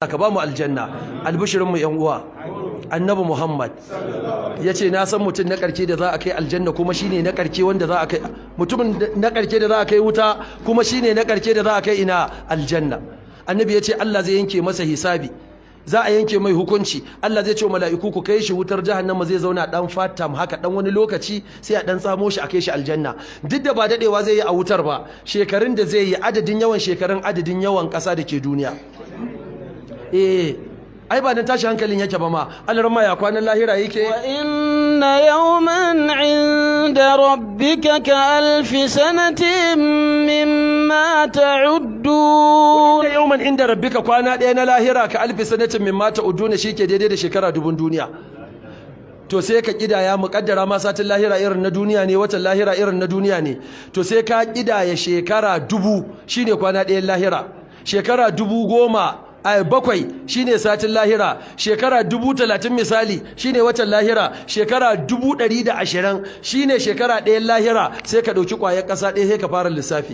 ka ba mu aljanna albishirin mu yan uwa annabi muhammad ya ce na san mutum na karke da za a kai aljanna kuma shine na karke wanda za a kai mutumin na karke da za a kai wuta kuma shine na karke da za a kai ina aljanna annabi ya ce Allah zai yanke masa hisabi za a yanke mai hukunci Allah zai ce mala'iku ku kai shi wutar jahannama zai zauna dan fatam haka dan wani lokaci sai a dan samo shi a kai shi aljanna duk da ba dadewa zai yi a wutar ba shekarun da zai yi adadin yawan shekarun adadin yawan kasa da ke duniya eh ai ba dan tashi hankalin yake ba ma alarma ya kwanan lahira yake wa inna yawman 'inda rabbika ka alfi sanatin mimma ta'uddun da yawman inda rabbika kwana ɗaya na lahira ka alfi sanatin mimma ta'udduna shike daidai da shekara dubun duniya to sai ka kidaya muƙaddara ma satin lahira irin na duniya ne watan lahira irin na duniya ne to sai ka kidaya shekara dubu shine kwana ɗayan lahira shekara dubu goma a bakwai shine satin lahira shekara dubu talatin misali shine watan lahira shekara dubu ɗari da ashirin shine shekara ɗayan lahira sai ka ɗauki ƙwayar ƙasa ɗaya sai ka fara lissafi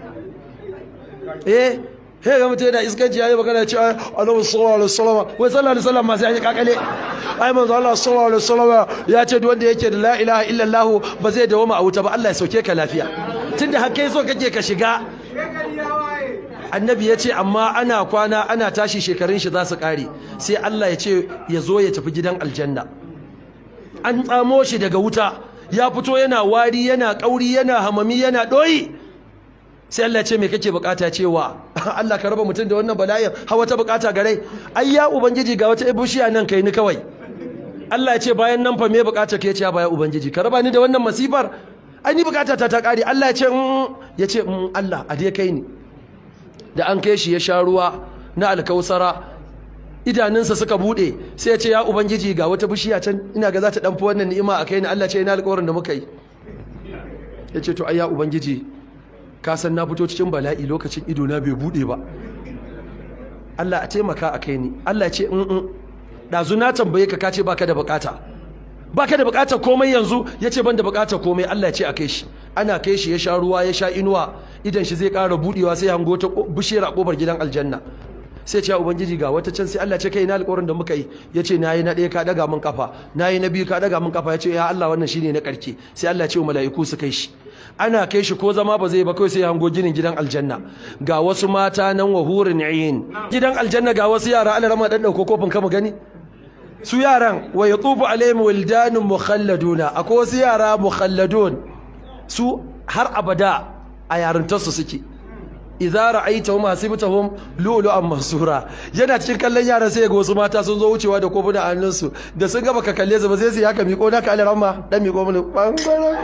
eh he ga mutum yana iskanci yayi magana ce annabi sallallahu alaihi wasallam wai sallallahu alaihi wasallam ma sai ya kakale ai manzo Allah sallallahu alaihi wasallam ya ce duk wanda yake da la ilaha illallah ba zai dawo a wuta ba Allah ya sauke ka lafiya tunda har kai so kake ka shiga annabi ya ce amma ana kwana ana tashi shekarun shi za su kare sai Allah ya ce ya zo ya tafi gidan aljanna an tsamo shi daga wuta ya fito yana wari yana kauri yana hamami yana doyi sai Allah ce me kake bukata cewa Allah ka raba mutum da wannan bala'in ha wata bukata gare ai ya ubangiji ga wata ibushiya nan kai ni kawai Allah ya ce bayan nan fa me bukata ke ce ya baya ubangiji ka raba ni da wannan masifar ai ni bukata ta ta kare Allah ya ce ya ce Allah a dai kai ni da an kai shi ya sha ruwa na alkausara idanunsa suka bude sai ya ce ya ubangiji ga wata bishiya can ina ga za ta danfi wannan ni'ima a kai ni Allah ce ina alƙawarin da muka yi ya ce to ai ya ubangiji ka san na fito cikin bala'i lokacin ido na bai bude ba Allah a taimaka a kai ni Allah ce in in dazu na tambaye ka kace baka da bukata baka da bukatar komai yanzu yace ban da bukatar komai Allah ya ce a kai shi ana kai shi ya sha ruwa ya sha inuwa idan shi zai ƙara budewa sai hango ta bishiyar a kofar gidan aljanna sai ce ya ubangiji ga wata can sai Allah ce kai na alƙawarin da muka yi yace nayi na ɗaya ka daga min kafa nayi na biyu ka daga min kafa yace ya Allah wannan shine na ƙarke sai Allah ce wa mala'iku su kai shi ana kai shi ko zama ba zai ba kai sai hango ginin gidan aljanna ga wasu mata nan wa hurin ayin gidan aljanna ga wasu yara Allah rama dan dauko kofin kama gani su yaran wa yatufu alaihim wildanun mukhalladuna akwai wasu yara mukhalladun su har abada a yarintarsu suke idza ra'aytahum hasibtahum lu'lu'an mansura yana cikin kallon yaran sai ga wasu mata sun zo wucewa da kofuna a hannunsu da sun gaba ka kalle su ba sai su haka miko naka alaramma dan miko mun bangaren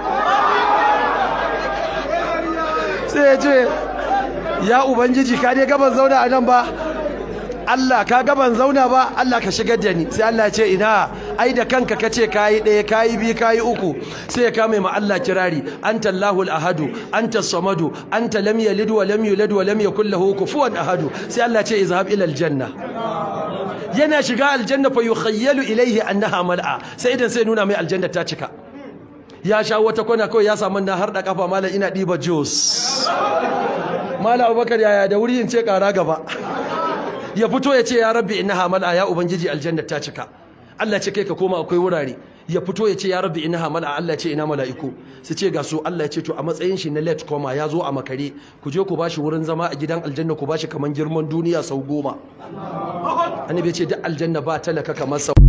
sai ya ce ya ubangiji ka dai gaban zauna a nan ba Allah ka gaban zauna ba Allah ka shigar da ni sai Allah ya ce ina ai da kanka kace kayi ɗaya kayi biyu kayi uku sai ya kame ma Allah kirari anta Allahul ahadu anta samadu anta lam yalid wa lam yulad wa lam yakul lahu kufuwan ahadu sai Allah ya ce izhab ila aljanna yana shiga aljanna fa yukhayyalu ilayhi annaha mal'a sai idan sai nuna mai aljanna ta cika ya sha wata kwana kawai ya samu na har da kafa malam ina diba juice malam Abubakar yaya da wuri in ce kara gaba ya fito ya ce ya rabbi innaha mal'a ya ubangiji aljanna ta cika Allah ce kai ka koma akwai wurare ya fito ya ce ya rabbi innaha mal'a Allah ce ina mala'iku su ce ga su Allah ya ce to a matsayin shi na let koma ya zo a makare ku je ku bashi wurin zama a gidan aljanna ku bashi kaman girman duniya sau goma annabi ya ce duk aljanna ba talaka kamar sa